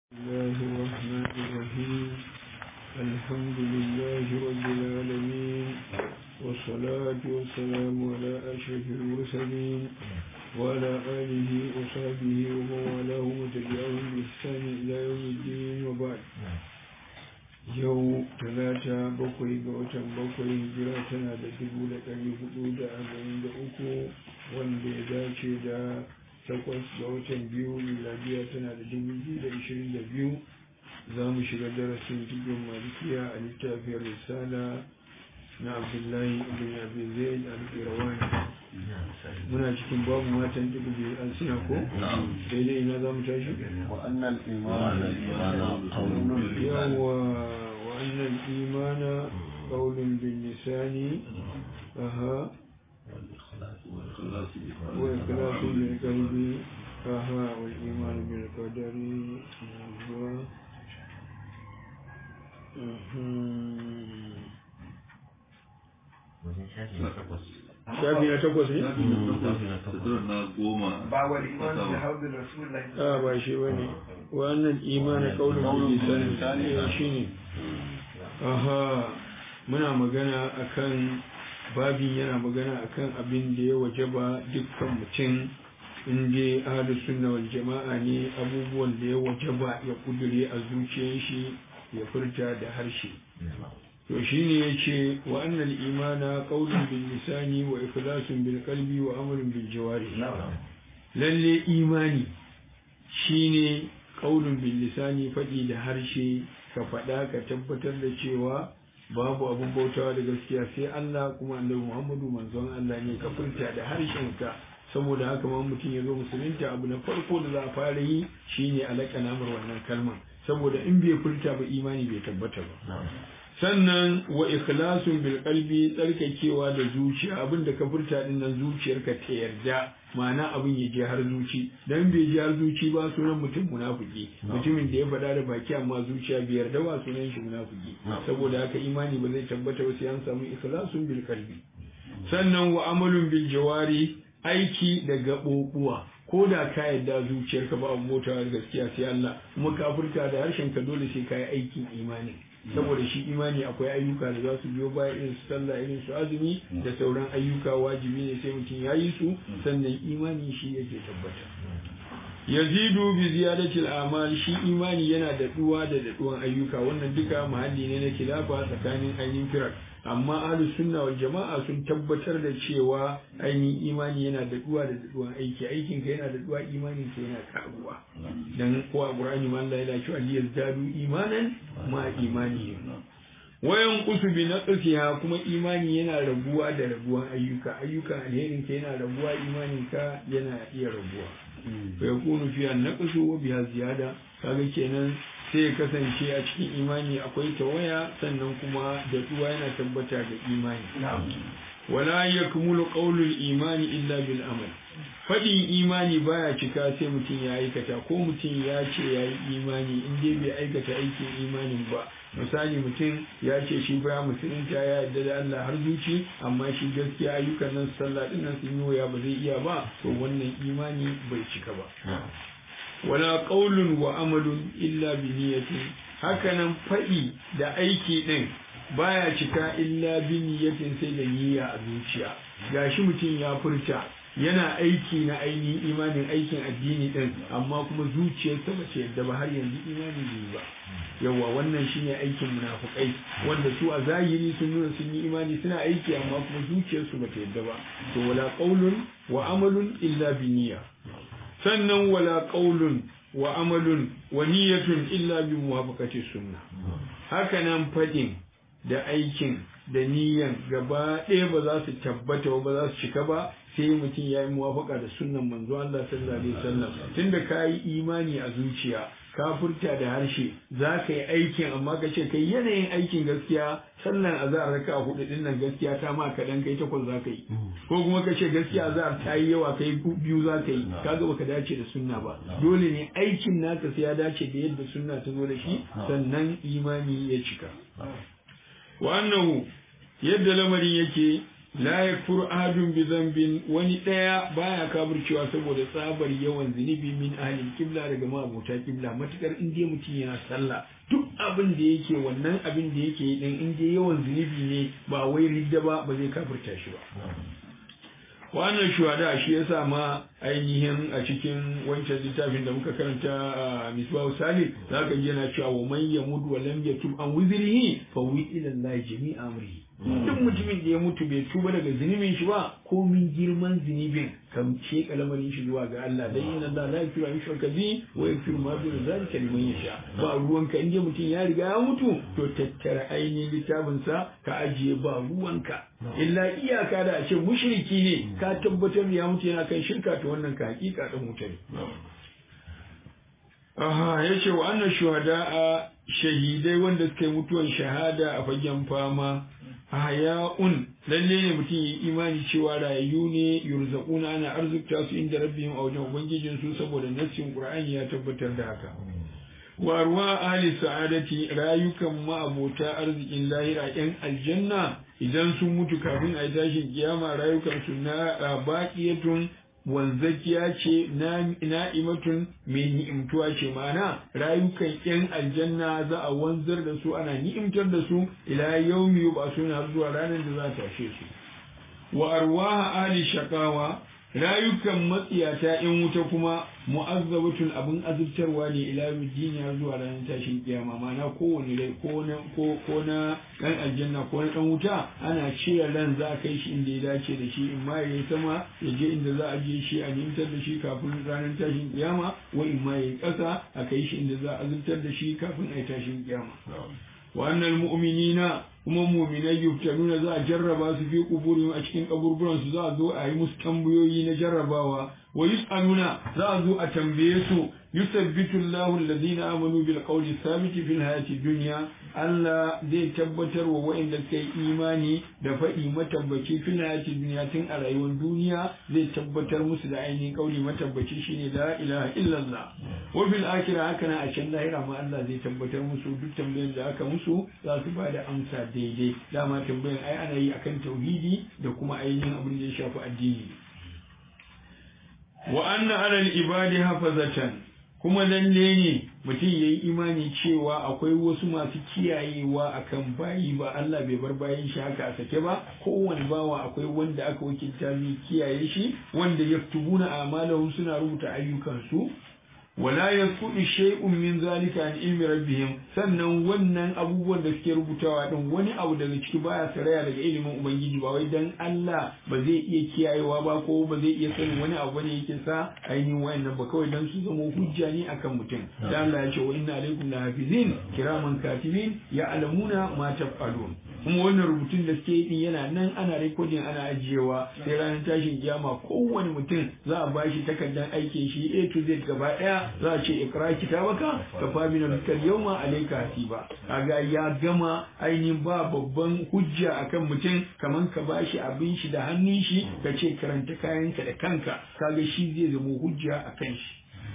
الله الرحمن الرحيم الحمد لله رب العالمين والصلاة والسلام على أشرف المرسلين وعلى آله وصحبه ومن والاه وتبعهم بإحسان إلى يوم الدين وبعد yau talata bakwai ga watan bakwai hijira tana da dubu da ɗari hudu da arba'in da uku wanda ya dace da takwas ga watan biyu miladiya tana da dubu biyu da ishirin da biyu za mu shiga darasin cikin malikiya a littafin risala na abdullahi ibn abi zaid al-qirawani muna cikin babu matan dubu biyu an suna ko daidai ina za mu tashi وأن الإيمان yawa wa annal imana qawlun bil lisani aha wa ikhlasun bil qalbi aha wal iman bil qadari wa shafi na takwas ne? na goma ba wal iman bi hawli rasulullah a ba shi ba ne wannan imanin kaunin lisani shi ne aha muna magana akan babin yana magana akan abin da ya wajaba dukkan mutum in dai ahlu sunna wal jama'a ne abubuwan da ya wajaba ya kudure a zuciyar shi ya furta da harshe to shine yace wa annal imana qawlun bil lisani wa ikhlasun bil qalbi wa amalun bil jawari lalle imani shine qaulun bil lisani faɗi da harshe ka faɗa ka tabbatar da cewa babu abun bautawa da gaskiya sai Allah kuma annabi Muhammadu manzon Allah ne ka furta da harshenka saboda haka ma mutum ya zo musulunta abu na farko da za a fara yi shine alaka namar wannan kalmar saboda in bai furta ba imani bai tabbata ba sannan wa ikhlasun bil qalbi tsarkakewa da zuciya abin da ka furta din nan zuciyarka ta yarda ma'ana abin ya je har zuci dan bai je har zuci ba sunan mutum munafiki mutumin da ya faɗa da baki amma zuciya bai yarda ba sunan shi munafiki saboda haka imani ba zai tabbata ba sai an samu ikhlasun bil qalbi sannan wa amalun bil jawari aiki da gaɓoɓuwa ko da ka yarda zuciyarka ba abu motawa gaskiya sai Allah kuma ka furta da harshen ka dole sai ka yi aikin imani saboda shi imani akwai ayyuka da za su biyo baya irin su sallah irin su azumi da sauran ayyuka wajibi ne sai mutum ya yi su sannan imani shi yake tabbata yazidu bi ziyadatil amal shi imani yana da duwa da daɗuwan ayyuka wannan duka mahalli ne na kilafa tsakanin ainihin firar amma ahlu sunna wal jama'a sun tabbatar da cewa ainihin imani yana da duwa da daɗuwan aiki aikin ka yana da duwa imanin ka yana karuwa dan ko a qur'ani ma Allah yana cewa liyazdadu imanan ma imani wayan kusu bi naqsiha kuma imani yana raguwa da raguwan ayyuka ayyukan alherin ka yana raguwa imanin ka yana iya raguwa fa yakunu fiha naqsu wa biha ziyada kaga kenan sai ya kasance a cikin imani akwai tawaya sannan kuma da duwa yana tabbata da imani wala yakmulu qawlul imani illa bil amal fadin imani baya cika sai mutum ya aikata ko mutum ya ce ya yi imani in dai bai aikata aikin imanin ba misali mutum ya ce shi baya musulunta ya yarda da Allah har zuci amma shi gaskiya ayyukan nan sallah din nan sun yi waya ba zai iya ba to wannan imani bai cika ba wala qaulun wa amalun illa bi niyyatin hakanan faɗi da aiki ɗin baya cika illa bi niyyatin sai da niyya a zuciya gashi mutum ya furta yana aiki na ainihin imanin aikin addini ɗin amma kuma zuciyarsa ba ce yadda ba har yanzu imani bai ba yawa wannan shine aikin munafukai wanda su a zahiri sun nuna sun yi imani suna aiki amma kuma zuciyarsu ba ta yadda ba to wala qaulun wa amalun illa bi niyya sannan wala qaulun wa amalun wa niyyatun illa bi muwafaqati sunna haka nan fadin da aikin da niyyan gaba ɗaya ba za su tabbata ba za su cika ba sai mutum ya yi muwafaka da sunnan manzo Allah sallallahu alaihi wasallam tunda ka yi imani a zuciya ka furta da harshe za ka yi aikin amma ka ce kai yanayin aikin gaskiya sannan azhar raka hudu din nan gaskiya ta ma kaɗan kai takwas za ka yi ko kuma ka ce gaskiya azhar ta yi yawa kai biyu za ka yi kaga baka dace da sunna ba dole ne aikin naka sai ya dace da yadda sunna ta zo da shi sannan imani ya cika wa annahu yadda lamarin yake la yakfuru ahadun bi dhanbin wani daya baya kafircewa saboda tsabar yawan zunubi min ahlil kibla daga ma'abota kibla matukar in dai mutum yana sallah duk abin da yake wannan abin da yake din in dai yawan zunubi ne ba wai ridda ba ba zai kafirta shi ba wannan shuhada shi yasa ma ainihin a cikin wancan littafin da muka karanta a misbahu salih zaka ji yana cewa wa man yamut wa lam yatub an wizrihi fa wi ila allahi jami'a amrihi duk mutumin da ya mutu bai tuba daga zunubin shi ba ko min girman zunubin kan ce kalamarin shi zuwa ga Allah dan inna Allah la yaghfiru an yushraka bi wa yaghfiru ma duna zalika liman yasha ba ruwanka inda mutum ya riga ya mutu to tattara ainihin littafin sa ka ajiye ba ruwanka illa iyaka da a ce mushriki ne ka tabbatar ya mutu yana kan shirka to wannan ka hakika dan mutane aha yace wa annan shuhada a shahidai wanda suka yi mutuwan shahada a fagen fama haya'un lalle ne mutum yi imani cewa rayu ne yurzaquna ana arzikta su inda rabbihim a wajen ubangijin su saboda nassin qur'ani ya tabbatar da haka wa ruwa ahli sa'adati rayukan ma'abota arzikin lahira yan aljanna idan sun mutu kafin a yi tashin kiyama rayukan su na baqiyatun wanzakiya ce na'imatun mai ni'imtuwa ce ma'ana rayukan yan aljanna za a wanzar da su ana ni'imtar da su ila yaumi ba su har zuwa ranar da za ta tashe su wa arwaha ali shaqawa rayukan matsiyata in wuta kuma mu'azzabatun abin azubtarwa ne ila har zuwa ranar tashin kiyama ma'ana kowane rai ko na ko ko na dan aljanna ko na dan wuta ana cire ran za a kai shi inda ya dace da shi in ma yayi sama ya je inda za a je shi a nimtar da shi kafin ranar tashin kiyama wa in ma yayi kasa a kai shi inda za a azubtar da shi kafin a yi tashin kiyama wa annal mu'minina kuma muminai yuftanuna za a jarraba su fi kuburihim a cikin kaburburan su za a zo a yi musu tambayoyi na jarrabawa wa yus'aluna za a zo a tambaye su yusabbitu Allahu alladhina amanu bil qawli thabiti fil hayati dunya Allah zai tabbatar wa waɗanda suka yi imani da faɗi matabbaci fil hayati dunya tun a rayuwar duniya zai tabbatar musu da ainihin kauli matabbaci shine la ilaha illallah wa fil akhirah haka na a can lahira ma Allah zai tabbatar musu duk tambayoyin da aka musu za su ba da amsa daidai dama tambayan ai ana yi akan tauhidi da kuma ainihin abin da ya shafi addini wa anna ala al-ibadi hafazatan kuma lalle ne mutum ya yi imani cewa akwai wasu masu kiyayewa akan bayi ba Allah bai bar bayin shi haka a sake ba kowane bawa akwai wanda aka wakilta mai kiyaye shi wanda yaktubuna amalahum suna rubuta ayyukansu wala yasqutu shay'un min zalika an ilmi rabbihim sannan wannan abubuwan da suke rubutawa din wani abu daga ciki baya saraya daga ilimin ubangiji ba wai dan Allah ba zai iya kiyayewa ba ko ba zai iya sanin wani abu ne yake sa ainihin wayannan ba kawai dan su zama hujja ne akan mutum dan Allah ya ce wa inna alaikum lahafizin kiraman katibin ya'lamuna ma taf'alun kuma wannan rubutun da suke yi yana nan ana rikodin ana ajiyewa sai ranar tashin kiyama kowane mutum za a bashi takardar aikin shi A to Z gaba daya za a ce ikra kitabaka ka fa min al yawma alayka hasiba kaga ya gama ainihin ba babban hujja akan mutum kaman ka bashi abin shi da hannun shi ka ce karanta kayanka da kanka kaga shi zai zama hujja akan shi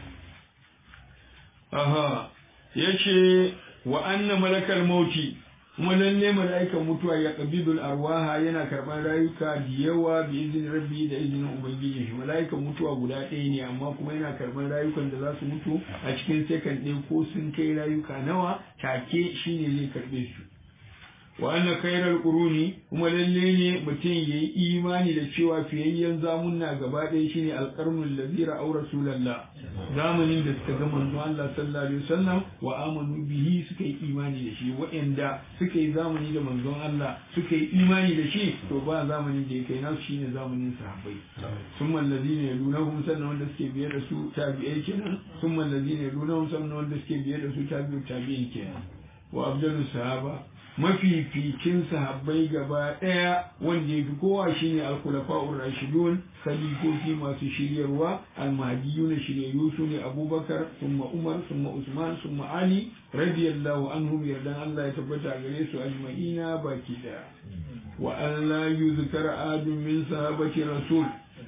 aha yace wa anna malakal mauti kuma lalle mala'ikan mutuwa ya qabidul arwaha yana karban rayuka da yawa bi izinin rabbi da izinin ubangiji shi mala'ikan mutuwa guda ɗaya ne amma kuma yana karban rayukan da za su mutu a cikin second ɗaya ko sun kai rayuka nawa take shine zai karbe su wa anna khairal quruni kuma lalle ne mutum yayi imani da cewa fiyayyen zamunna gaba ɗaya shine alqarnul ladhi ra'aw rasulullah zamanin da suka ga manzo Allah sallallahu alaihi wasallam wa amanu bihi suka yi imani da shi waɗanda suka yi zamani da manzon Allah suka yi imani da shi to ba zamanin da ya kai nasu shine zamanin sahabbai summa alladhina yalunahum sannan wanda suke biye da su tabi'ai kenan summa alladhina yalunahum sannan wanda suke biye da su tabi'u tabi'in kenan wa abdullu sahaba mafificin sahabbai gaba ɗaya wanda ya fi kowa shine al-khulafa'ur rashidun khalifofi masu shiryarwa al-mahdiyyu na shiryayyu su ne abubakar summa umar summa usman summa ali radiyallahu anhum yardan Allah ya tabbata gare su ajma'ina baki daya wa an la yuzkar adun min sahabati rasul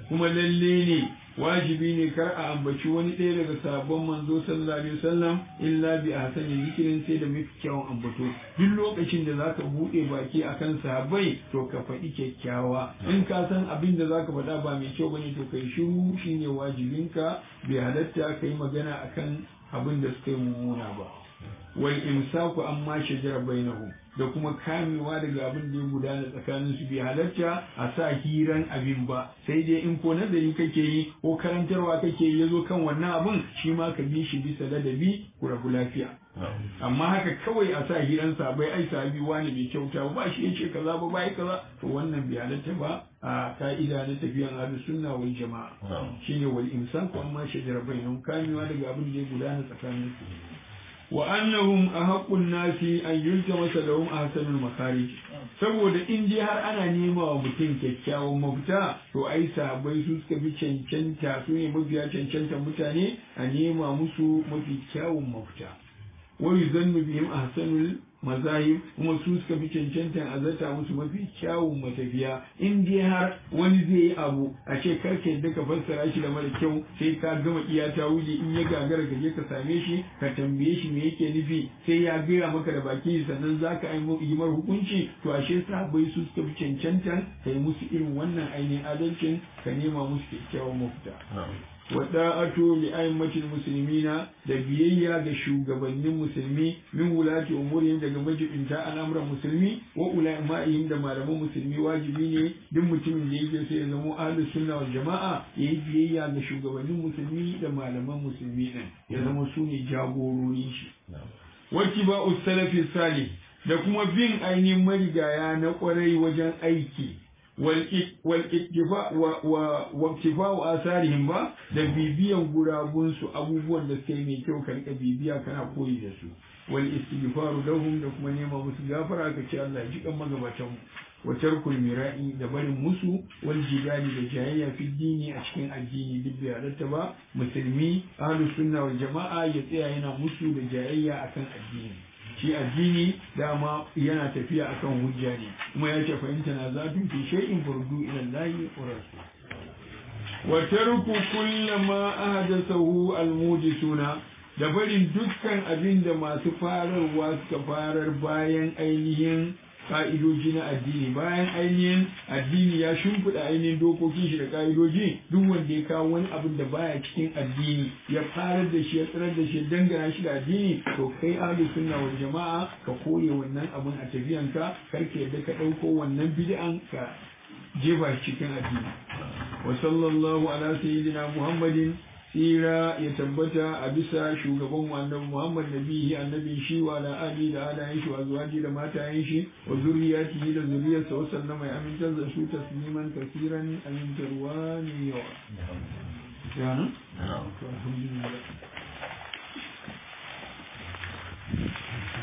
kuma lalle ne wajibi ne kar a ambaci wani ɗaya daga sabon manzo sallallahu alaihi wasallam illa bi ahsani zikirin sai da mafi kyawun ambato duk lokacin da zaka buɗe baki akan sahabbai to ka faɗi kyakkyawa in ka san abin da zaka faɗa ba mai kyau bane to kai shiru shine wajibinka bai halatta kai magana akan abin da suka yi mummuna ba wal imsaku amma shajara bainahum da kuma kamewa daga abin da ya gudana tsakanin su bai halarta a sa hiran abin ba sai dai in ko nazari kake yi ko karantarwa kake yi yazo kan wannan abin shi ma ka bi shi bisa ladabi ku rabu lafiya amma haka kawai a sa hiran sabai ai sabi wani bai kyauta ba shi yace kaza ba bai kaza to wannan bai halarta ba a ka'ida na tafiyan ahlus sunna wal jama'a shine wal imsaku amma shajara bainahum kamewa daga abin da ya gudana tsakanin su وأنهم أحق الناس أن يلتمس لهم أحسن المخارج saboda in dai har ana nema wa mutum kyakkyawan mafita to ai sabai su suka fi cancanta su ne mafiya cancanta mutane a nema musu mafi kyawun mafita wani zannu bihim ahsanul mazahib kuma su suka fi cancantan a zata musu mafi kyawun matafiya in dai har wani zai yi abu a ce karka yadda ka fassara shi da mara kyau sai ka gama iya ta wuli in ya gagara ka je ka same shi ka tambaye shi me yake nufi sai ya gaya maka da baki sannan za ka yi mar hukunci to ashe sahabbai su suka fi cancantan ka yi musu irin wannan ainihin adalcin ka nema musu kyakkyawan mafita. wada'atu li a'immatil muslimina da biyayya ga shugabannin musulmi min wulati umurihim daga majibinta al'amuran musulmi wa ulama'ihim da malaman musulmi wajibi ne duk mutumin da yake so ya zama ahlus sunna wal jama'a yayi biyayya ga shugabannin musulmi da malaman musulmi din ya zama su ne jagorori shi wattiba'u salafi salih da kuma bin ainihin marigaya na kwarai wajen aiki waktifa'u asarihim ba da bibiyan gurabunsu abubuwan da suka yi mai kyau ka rika bibiya kana koyi da su wal istighfaru lahum da kuma nema musu gafara ka ce Allah ji kan magabatan mu wa tarkul mira'i da barin musu wal jidali da jayayya fi dini a cikin addini duk bai halatta ba musulmi ahlus sunna wal jama'a ya tsaya yana musu da jayayya akan addini shi addini dama yana tafiya akan hujja ne kuma ya ce fahimta na zafin fi shay'in burdu ila lahi wa rasul wa tarku kullama ahdathahu almudisuna da barin dukkan abin da masu fararwa suka farar bayan ainihin ka'idoji na addini bayan ainihin addini ya shimfiɗa ainihin dokokin shi da ka'idoji duk wanda ya kawo wani abin da baya cikin addini ya farar da shi ya tsirar da shi ya dangana shi da addini to kai ahlus sunna wal jama'a ka kore wannan abin a tafiyanka karka yadda ka ɗauko wannan bid'an ka jefa cikin addini wa sallallahu ala sayyidina muhammadin tsira ya tabbata a bisa shugaban annabi Muhammad nabihi annabi shi wa ala ali da alayen shi wa zuwaji da matayen shi wa zuriyatihi da zuriyarsa wa sallama ya amintar da su tasliman kasiran amintarwa ne yawa. Ya nan? Alhamdulillah.